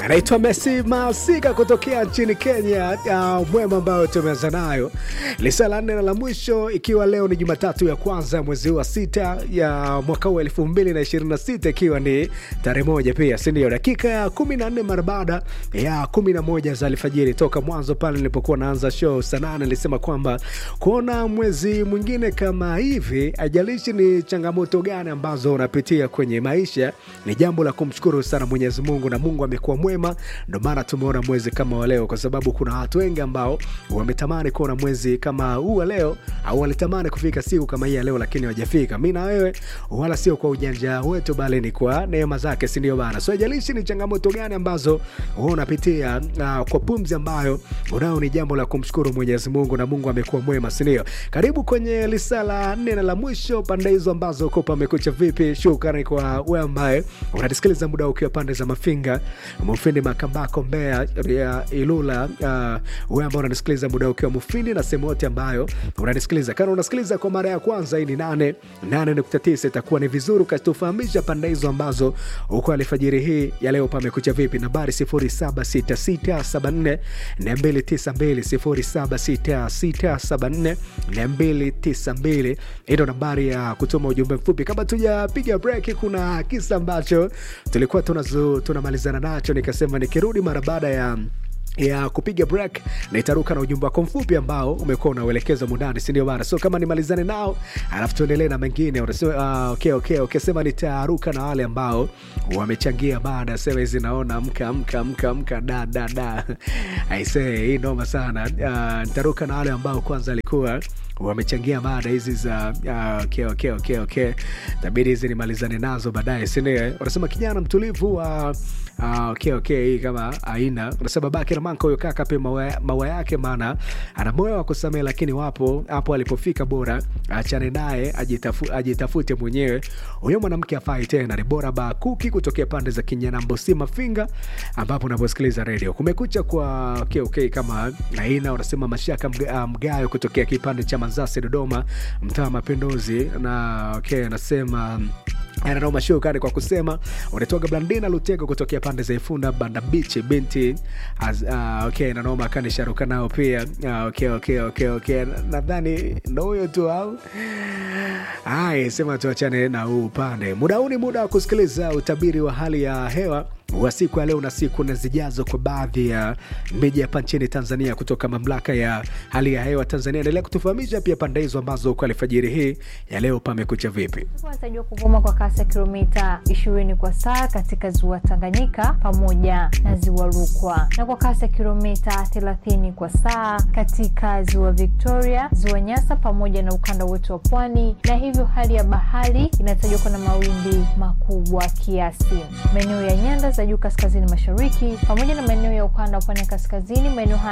anaitwa Messi Masika kutokea nchini Kenya. Uh, mwema ambayo tumeanza nayo lisa la nne na la mwisho, ikiwa leo ni Jumatatu ya kwanza mwezi wa sita ya mwaka huu elfu mbili na ishirini na sita ikiwa ni tarehe moja pia, si ndio? Dakika ya kumi na nne mara baada ya kumi na moja za alfajiri. Toka mwanzo pale nilipokuwa naanza show saa nane nilisema kwamba kuona mwezi mwingine kama hivi, ajalishi ni changamoto gani ambazo unapitia kwenye maisha, ni jambo la kumshukuru sana Mwenyezi Mungu, na Mungu amekuwa mwema, ndo maana tumeona mwezi kama wa leo, kwa sababu kuna watu wengi ambao wametamani kuona mwezi kama huu wa leo, au walitamani kufika siku kama hii ya leo, lakini hawajafika. Mi na wewe, wala sio kwa ujanja wetu, bali ni kwa neema zake, si ndio bana? So ajalishi ni changamoto gani ambazo wewe unapitia, uh, kwa pumzi ambayo unao, ni jambo la kumshukuru Mwenyezi Mungu, na Mungu amekuwa mwema, si ndio? Karibu kwenye lisa la nne na la mwisho, pande hizo ambazo uko pamekucha vipi. Shukrani kwa wewe ambaye unatisikiliza muda ukiwa pande za Mafinga, Mufindi, Makambako, Mbeya, ya Ilula. Uh, wewe ambao unanisikiliza muda ukiwa Mufindi na sehemu yote ambayo unanisikiliza, kama unasikiliza kwa mara ya kwanza, hii ni nane nane nukta tisa. Itakuwa ni vizuri ukatufahamisha pande hizo ambazo uko alfajiri hii ya leo pamekucha vipi. Nambari 076674 292 076674 hii ndo nambari ya kutuma ujumbe mfupi. Kama tujapiga break, kuna kisa ambacho tulikuwa tunazu, tunamalizana nacho, nikasema nikirudi mara baada ya ya kupiga break na itaruka na ujumbe wako mfupi ambao umekuwa unauelekeza mundani, si ndio bana? So kama nimalizane nao alafu tuendelee na mengine, unasema uh, okay, okay, okay. Sema nitaruka na wale ambao wamechangia baada sema hizi, naona mka mka mka mka da da da, aisee, hii noma sana. Uh, nitaruka na wale ambao kwanza alikuwa wamechangia mada hizi za uh, okay, okay, okay, okay. Tabidi hizi nimalizane nazo baadaye, si ndio? Wanasema kijana mtulivu wa uh, uh, okay, okay, hii kama aina unasema babake Ramanka huyo kaka pe maua, maua yake, maana ana moyo wa kusamehe, lakini wapo hapo alipofika, bora achane naye ajitafu, ajitafute mwenyewe. Huyo mwanamke afai tena. Ni bora Bakuki kutokea pande za Kinyanambo si Mafinga, ambapo unaposikiliza redio Kumekucha kwa okay, okay, kama aina unasema Mashaka mga, Mgayo kutokea kipande cha Manzasi Dodoma, mtaa Mapinduzi na okay, anasema ananoma shukani kwa kusema unatoka Blandina Lutego kutokea pande za Ifunda Banda Bichi binti as, uh, okay, nanoma kanisharuka nao pia uh, okay, okay, okay, okay. Nadhani ndo huyo tu au ai, sema tuachane na huu upande. Muda huu ni muda wa kusikiliza utabiri wa hali ya hewa wa siku ya leo na siku na zijazo kwa baadhi ya miji hapa nchini Tanzania kutoka mamlaka ya hali ya hewa Tanzania. Endelea kutufahamisha pia pande hizo ambazo kwa alfajiri hii ya leo pamekucha vipi. Wanatarajiwa kuvuma kwa kasi ya kilomita 20 kwa saa katika ziwa Tanganyika pamoja na ziwa Rukwa na kwa kasi ya kilomita 30 kwa saa katika ziwa Victoria, ziwa Nyasa pamoja na ukanda wote wa pwani, na hivyo hali ya bahari inatajwa kuwa na mawimbi makubwa kiasi. Maeneo ya nyanda za juu kaskazini mashariki pamoja na maeneo ya ukanda wa pwani ya kaskazini, maeneo haya